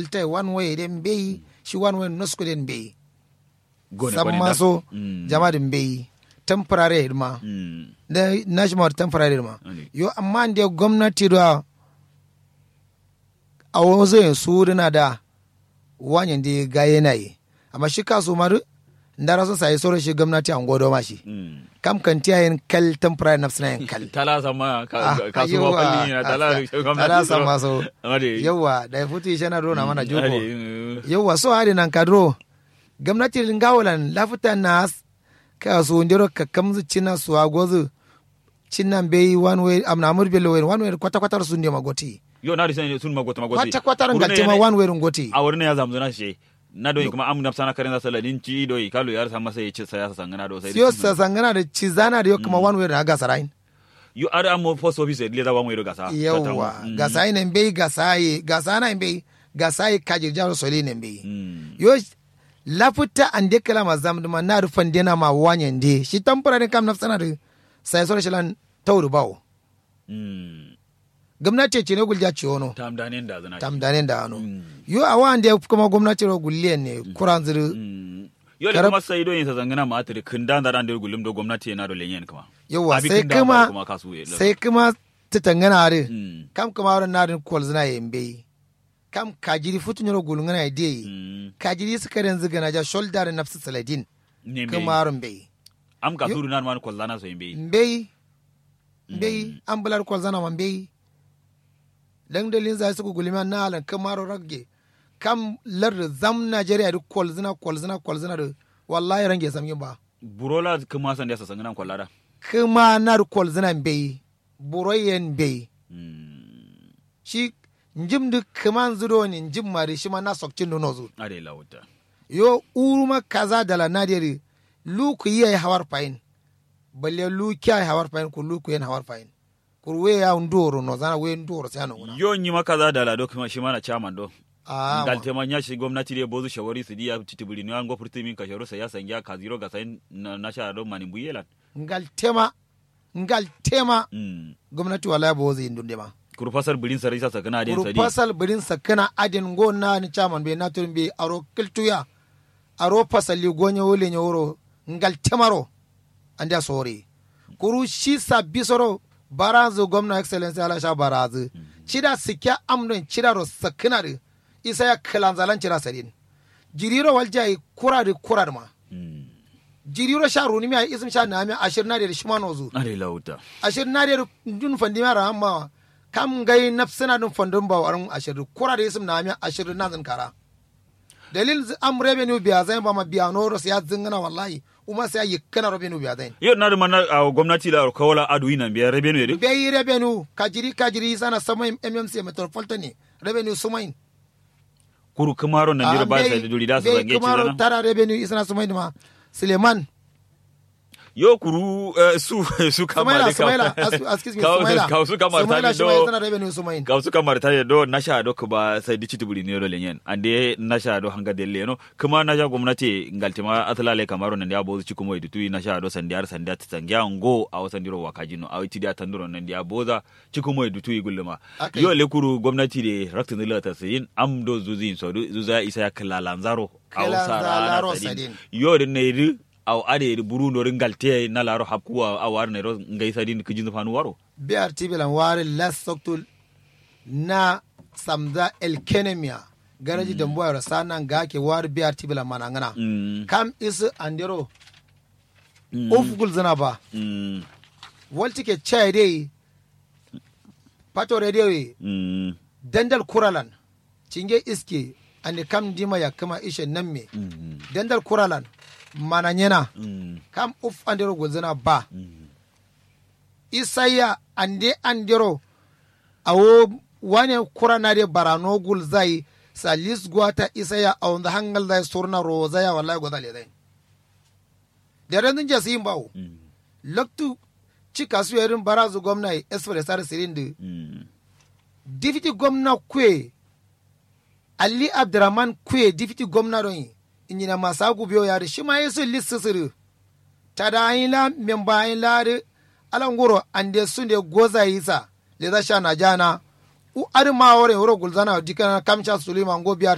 kiltai one way den bai shi one way nosku den bai Gone san kwanin da. maso Mm. jama din bai temporary ma Mm. da national temporary ma Ane. yo amma da gwamnati da a wasu yin su na da wanyan da ga yanayi amma shi kasu maru ndara sun sayi sauran shi gwamnati an godo ma shi Mm. kam kan tiya yin kal temporary na suna yin kal tala sama ka Ah, ka su yawa. falli na tala Tala sama so. ade yawa da ya fito shi na rona mana joko ade yawa so hari nan kadro gwamnati lingawalan lafuta na ka su ndiro ka kamzu cina su agozu cinan bai one way amna amur belo way one way kwata kwata su ne magoti yo na risen sun magota magoti kwata kwata ran galte ma one way ngoti a wurin ya zamu na shi na doyi kuma amu nafsana karen za saladin ci doyi kalu yar sa masa yace sai ya sangana do sai siyo sa sangana da cizana da yo kuma one way na ga sarain yo are amo post office le da wanwe do gasa yawa gasai ne bai gasai gasana bai gasai kajir jaro soli ne bai mm yo lafuta ande kala ma zamdu ma na rufan dena ma wanyan de shi temporary kam nafsana da sai sore shilan tawru bawo mm gwamnati ce ne gulja ce wono tam danen da zana tam danen da ano Mm. yo a wanda kuma gwamnati ro gulliyan ne kuran zuru Mm. yo le Karab- kuma sai doyin sa zangana ma atri kinda da dan da gulum do gwamnati na do lenyen kuma yawa Abi sai kinda ba kuma kuma kasu ye sai kuma ta tangana are mm kam kuma ron na rin kwal zina yembe kam kajiri futun ro gulungana ide mm kajiri suka ren ziga na ja shoulder nafsu saladin ne me kuma ron bai am ka suru nan man kollana so yimbe mbei mbei an bular kwal zana ma mbei dan dalin za su gulima na halan kamaro ragge kam lar zam Najeriya da kwal zina kwal zina kwal zina da wallahi range sam yin ba burola kuma san da sa sangana kollara kuma na da kwal zina mbei buroyen mbei mm shi njim da kaman zudo ne njim mari shi ma na sokcin da nozu are lawuta yo uruma kaza dala nadiri luku yi hawar fayin balle luki ay hawar fayin ku luku yen hawar fayin kur we ya ndoro no zana we ndoro sai no yo nyi maka za da lado kuma shi mana chairman do ah dal tema nya shi gwamnati de bozu shawari su diya titibuli ni an go furti min ka sharo sai ya sangya ka zero ga sai na na sha do mani buyelan ngal tema ngal tema mm gwamnati wala bo zai ndunde ma kuru fasar bilin sarai sa sakana den kuru sadi fasal birin sakana adin go na ni chaman be na turin be aro kiltuya aro fasali gonye wole nye woro ngal temaro anda sore kuru shi sabbi soro barazu gwamna excellence ala sha barazu cida sikya amdon cida ro sakana de isa ya kalanzalan cida sadin jiriro waljai kurari kurar ma mm jiriro sha runi mi ay ism sha na mi ashir na de shimano zu are lawuta ashir na de dun fandi mara amma kam gai nafsina dun fandun ba warin ashir kura da ism na mi ashir na zan kara dalil zi- am revenue biya zai ba ma biya no ros ya zingana wallahi uma sai yi kana revenue biya zai yo na da mana a gwamnati da kawala adu ina biya rebenu yede be yi revenue kajiri kajiri sana sama mmc metropolitan ne revenue sumain kuru kamaro nan dira ba sai da duri da su zange ci kumaro zana tara revenue isana sumain ma suleiman yo kuru eh, su su kama sumaila da sumaila ka as- excuse me ka sumaila ka su kama ta sumaila shi ma do isana revenue sumain ka su kamar ta do na sha do ba sai di tibuli ne do lenyen ande na sha do hanga de leno kuma na sha gwamnati ngaltima atlale kamaro nan ya bozu cikumo idu tu na sha do sandiyar sandiya ta sangya ngo a wasan diro wakajino a witi da tanduro nan ya boza cikumo idu tu igulma Akai. yo le kuru gwamnati de raktin dila ta sayin am do zuzin so du zuza isa ya kala lanzaro a wasa Kalanzaro rana sadin. sadin yo de ne ri aw ade ri burundo ri ngalte na laro hapkuwa a war ne ro ngai sadin kijin fanu waro BRT bilan wari las soktul na samza elkenemia garaji mm. dambuwa rasa nan ga ke wari BRT bilan mana ngana mm kam isu andero Mm. ufugul zina ba mm walti ke chai dai pato radio ye mm dandal kuralan cinge iske ande kam dima ya kama ishe nan me mm dandal kuralan mana nyena mm kam uf andero gulzina ba mm isaya ande andero awo wane kura na de barano gul zai salis gwata isaya a wanda hangal zai surna roza ya wallahi gwada le zai da ran jasi yin bawo mm loktu cika su yarin barazu gwamna esfere sar sirindi mm difiti gwamna kwe ali abdurrahman kwe difiti gwamna don inyina masagu biyo yari shi ma yesu lissisiru tada ayin la memba ayin la de alangoro ande sunde goza yisa le za sha na jana u adi ma wore woro gulzana dikana kamcha suleiman go biya